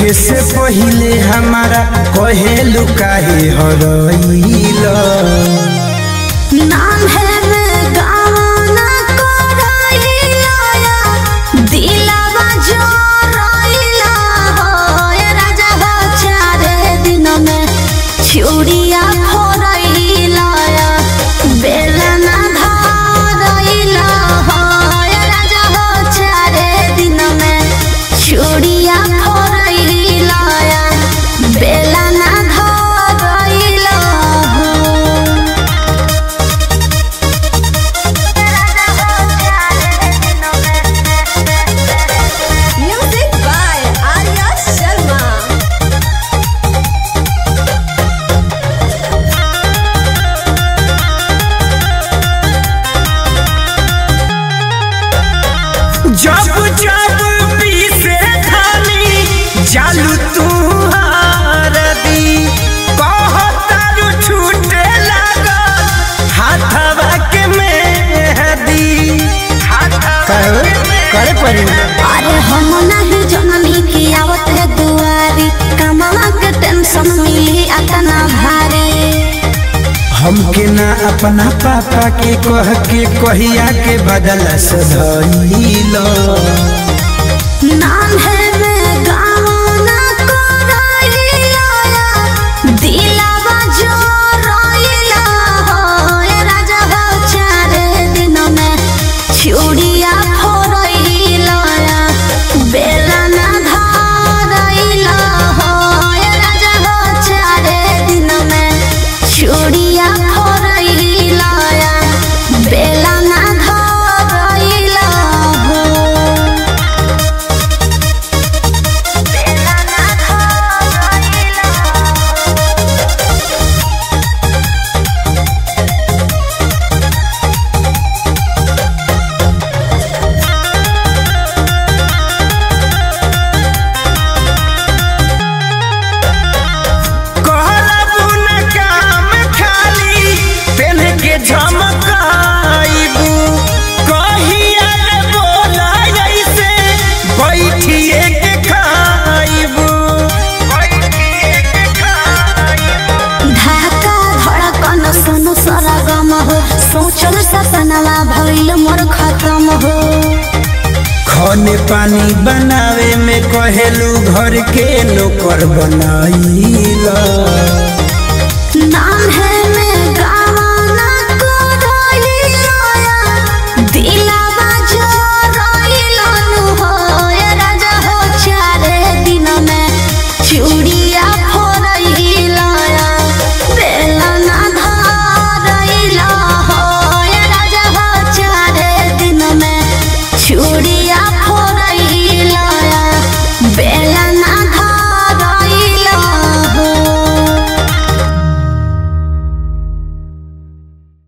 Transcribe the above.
होखे से पहिले हमारा कहेलु काहे हरइल नाम है मैं गाना कोराइला दिलवा जो रोइला हो ये राजा हो चारे दिन में छुड़िया फोरइला बेलना धरइला हो ये राजा हो चारे दिन में छुड़िया फोरइला बेलना धरइला हो Music by Arya Sharma. जब जब पीसे थाली जालू तू हारदी कहतारू छूटे लागल हाथवा के मेहदी करे करे पड़ी अरे हम नहीं जननी की आवत है दुआरी कमावा के टेंशन मिली अतना भारी हमके ना अपना पापा के कह के कहिया के बदला सधइलो नाम है मैं गाना कोराइला दिलवा जो रोइला हो ये राजा हो चारे दिन में छुड़िया फोरइला बेलना धरइला हो ये राजा हो चारे दिन में छुड़िया फोरइला बेलना धरइला हो कहलबू न काम खाली पेन के झमकाइबू कहिया रे बोला ऐसे बैठिए के खाइबू बैठिए के खाइबू ढाका धड़कन सुनु सरगम हो सोचल सपनवा भइल मोर खत्म हो खाने पानी बनावे में कहेलू घर के नौकर बनाइला नाम है